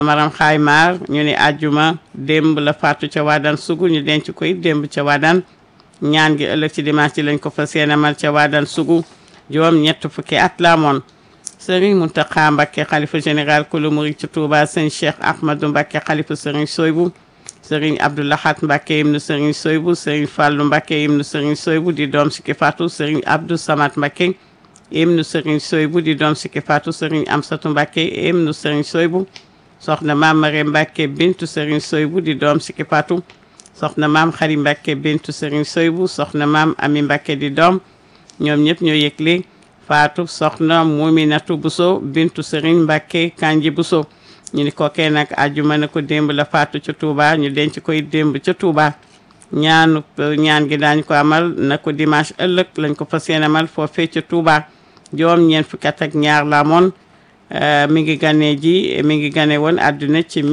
maram xaay maar ñu ni àjjuma démb la faatu ca waadaan sugu ñu denc ko it démb ca waadaan ñaan gi ëllëg ci dimanche ci lañ ko fas yéene amal ca waadaan sugu juróom ñett fukki at la amoon sëriñ Muntaxa Mbakke xalifa général kulu murid ci Touba sëñ Cheikh Ahmadou Mbakke xalifa sëriñ Soybu sëriñ Abdou Lahat Mbakke ibnu sëriñ Soybu sëriñ Fàllu Mbakke ibnu sëriñ Soybu di doom si ki faatu sëriñ Abdou Samad Mbakke ibnu sëriñ Soybu di doom si ki faatu sëriñ Amsatu Mbakke ibnu sëriñ Soybu soxna maam Mare Mbakke bintu sëriñ Soybu di doom si ki faatu soxna maam Xari Mbakke bintu sëriñ Soybu soxna maam Ami Mbakke di doom ñoom ñëpp ñoo yëgle faatu soxna Muminatu Buso bintu sëriñ Mbakke Kanji Buso ñu ni kookee nag àjjuma na ko démb la faatu ca Touba ñu denc koy démb ca Touba ñaanu ñaan gi daañ ko amal na ko dimanche ëllëg lañ ko fas yéene amal foofee ca Touba juróom ñeent fukki at ak ñaar la amoon mi ngi gane ji mi ngi gane woon àdduna ci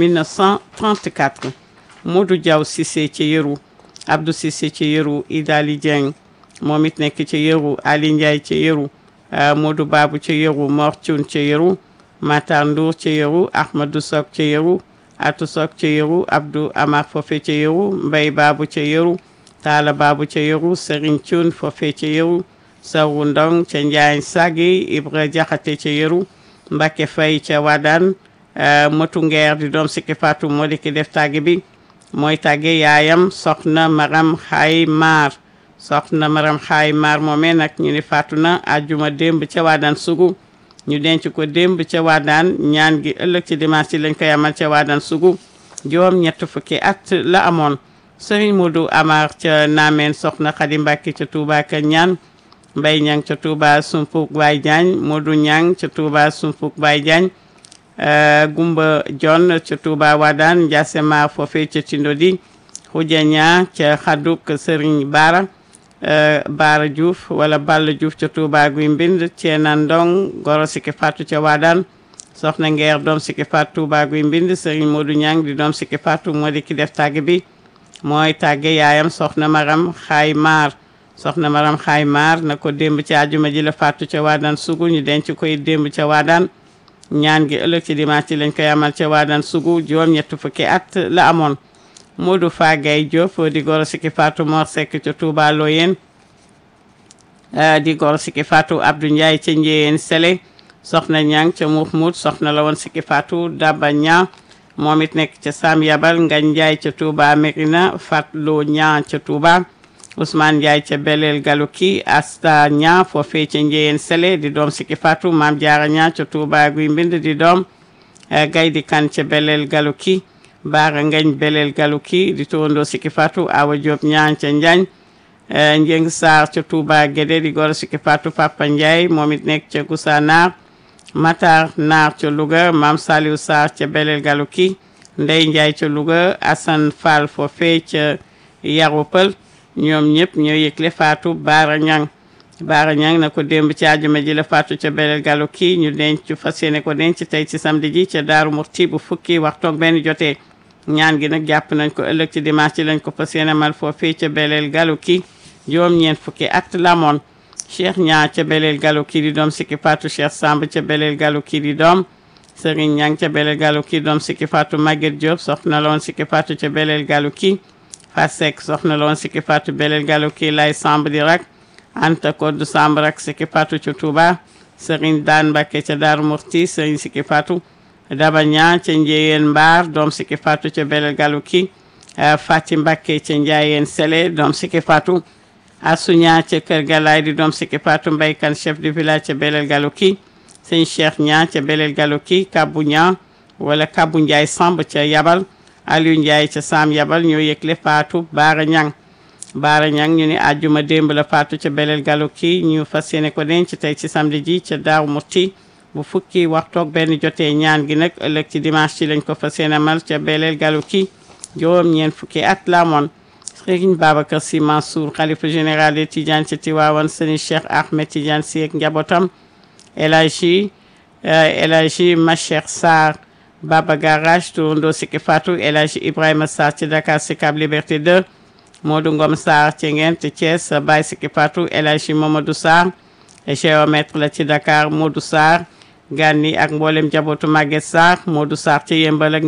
1934 Modou Diaw Cissé ci yëru Abdou Cissé ci yëru Idali Dieng moom it nekk ci yëru Ali Ndiaye ci yëru Modou Babou ci yëru Mor Thioune ci yëru Matar Ndour ci yëru Ahmadou Sok ci yëru Atou Sok ci yëru Abdou Amar fofe ci yëru Mbay Babou ci yëru Talla Babou ci yëru Serigne Thioune fofe ci yëru Sawu Ndong ca Njaañ Sagi Ibra Jaxate ci yëru Mbacke Faye ca Wadaan Matu Ngeer di doom sikki Fatou moo di ki def tàgge bi mooy tàgge yaayam soxna Maram Xaay Maar soxna Maram Xaay Maar moomee nag ñu ni faatu na àjjuma démb ca Wadaan sugu ñu denc ko démb ca waadaan ñaan gi ëllëg ci dimanche ci lañ koy amal ca waadaan sugu juróom ñett fukki at la amoon sëriñ Modou Amar ca naameen soxna Xadi Mbàkke ca Touba ka ñaan Mbay Ñang ca Touba Sumpuk Baay Jaañ Modou Ñang ca Touba Sumpuk Baay Jaañ Gumba Jon ca Touba waadaan Njaase Ma foofe ca Tindodi Xuja Ñaa ca Xaduk sëriñ Baara Baara Diouf wala Balla Diouf ca Touba guy mbind Ceena Ndong goro sikki faatu ca Waadaan soxna Ngeer doom sikki faatu Touba guy mbind Serigne Modou Ñang di doom sikki faatu moo di ki def tàgg bi mooy tàgge yaayam soxna Maram Xaay Maar soxna Maram Xaay Maar na ko démb ci àjjuma ji la faatu ca Waadaan sugu ñu denc koy démb ca Waadaan ñaan gi ëllëg ci dimanche ci lañ koy amal ca Waadaan sugu juróom ñett fukki at la amoon Modou Fagay Diop di goro sikki faatu Mor Seck ca Touba Loyen di goro sikki faatu Abdou Ndiaye ca Njeyeen Sele soxna Ñang ca Muxmut soxna la woon sikki faatu Daba Ña moom it nekk ca Sam Yabal Ngañ Ndiaye ca Touba Merina Fatlo Ña ca Touba Ousmane Ndiaye ca Belel Galuki Asta Ña foofee ca Njeyeen Sele di doom sikki faatu Maam Jaara Ña ca Touba Guy Mbind di doom Gaydi Kan ca Belel Galuki baara ngañ beleel galuki di towandoo sikki fatou awa diop ñaan ca njaañ njeng sarr ca touba guédé di goro sikki fatou papa ndiaye moom it nekk ca gusa naar matar naar ca louga mam saliou sarr ca beleel galuki ndey ndiaye ca louga assane fall foofee ca yaru pël ñoom ñëpp ñoo yëgle fatou baara ñang baara ñang na ko démb ci àjjuma ji la faatu ca beleel galuki ñu denc fas yéene ko denc tey ci samedi ji ca daaru murti bu fukki waxtoog benn jotee ñaan gi nag jàpp nañ ko ëllëg ci dimanche ci lañ ko fas yéene mal foofee ca beleel galuki juróom-ñeent fukki at lamoon cheikh ñaa ca beleel galuki di doom sikki faatu cheikh samb ca beleel galuki di doom sëriñ ñang ca beleel galuki doom sikki faatu maguette diop soxna la woon sikki faatu ca beleel galuki fasek soxna la woon sikki faatu beleel galuki lay samb di rak anta koddu samb rak sikki faatu ca touba sëriñ daan mbakke ca daaru murti sëriñ sikki faatu daba ñaa ca njeyeen mbaar doom sikki faatu ca belel galuki fati mbakke ca njaayeen sele doom sikki faatu asu ñaa ca kër galaay di doom sikki faatu mbaykan chef de village ca belel galuki sëñ cheikh ñaa ca belel galuki kabbu ñaa wala kabbu njaay samb ca yabal aliou njaay ca sam yabal ñoo yëgle faatu baara ñang baara ñang ñu ni àjjuma démb la faatu ca belel galuki ñu fas yéene ko denc tey ci samedi ji ca daaw mutti bu fukki waxtoog benn jotee ñaan gi nag ëllëg ci dimanche ci lañ ko fas yéene mal ca beleel galuki juróom ñeent fukki at la amoon sëriñ Babacar Sy Mansour xalifa général de Tidiane ci Tiwaawan sëriñ Cheikh Ahmed Tidiane Sy ak njabootam El Hadji El Hadji Macheikh Sarr Baba Garage turandoo sikki Fatou El Hadji Ibrahima Sarr ci Dakar Sicap Liberté 2 Modou Ngom Sarr ci Ngent Thiès Baye sikki Fatou El Hadji Mamadou Sarr géomètre la ci Dakar Modou Sarr Gani ak mboolem jabootu Maguette Sarr Modou Sarr ca yëmbal ak